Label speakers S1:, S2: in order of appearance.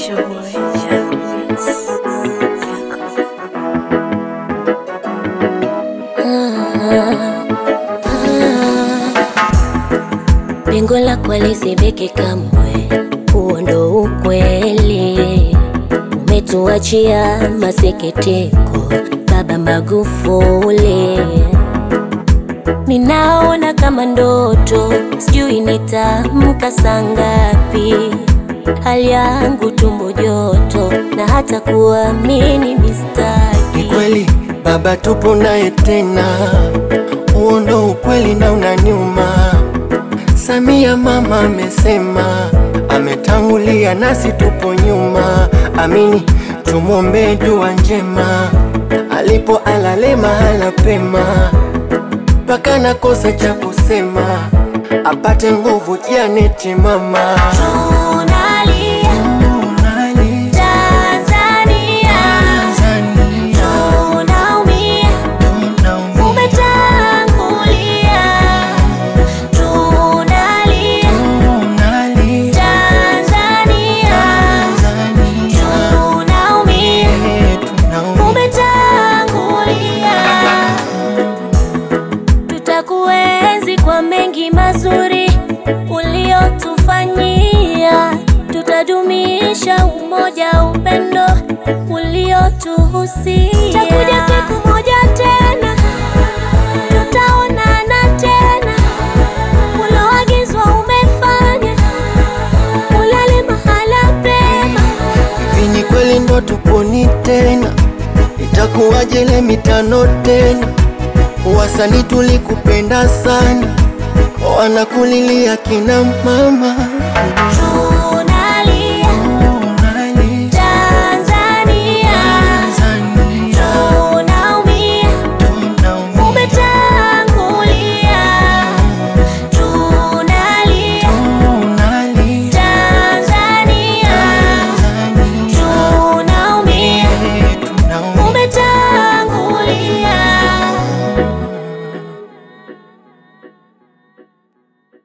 S1: your boy, Jack Beats.
S2: Lengo lako lisibiki kamwe, huo ndo ukweli. Umetuachia masikitiko, Baba Magufuli. Ninaona kama ndoto, sijui nitamka saa ngapi. Hali yangu tumbo joto, na hata kuamini
S3: Ni
S2: mistaki.
S3: kweli baba, tupo naye tena, huo ndo ukweli na unaniuma. Samia mama amesema, ametangulia nasi tupo nyuma. Amini, tumwombee dua njema, alipo alale mahala pema, mpaka nakosa cha kusema, apate nguvu Janeti mama.
S2: Tunalia Tanzania, tunaumia umetangulia. Tunalia Tanzania, tunaumia umetangulia. Tutakuenzi kwa mengi mazuri uliotufanyia, tutadumisha umoja, upendo uliotuhusia. Takuja siku moja tena, tutaonana tena, uloagizwa umefanya, ulale mahala pema.
S3: Hivi ni kweli ndo tuponi tena? Itakuwaje ile mitano tena? Wasanii tulikupenda sana, wanakulilia kina mama.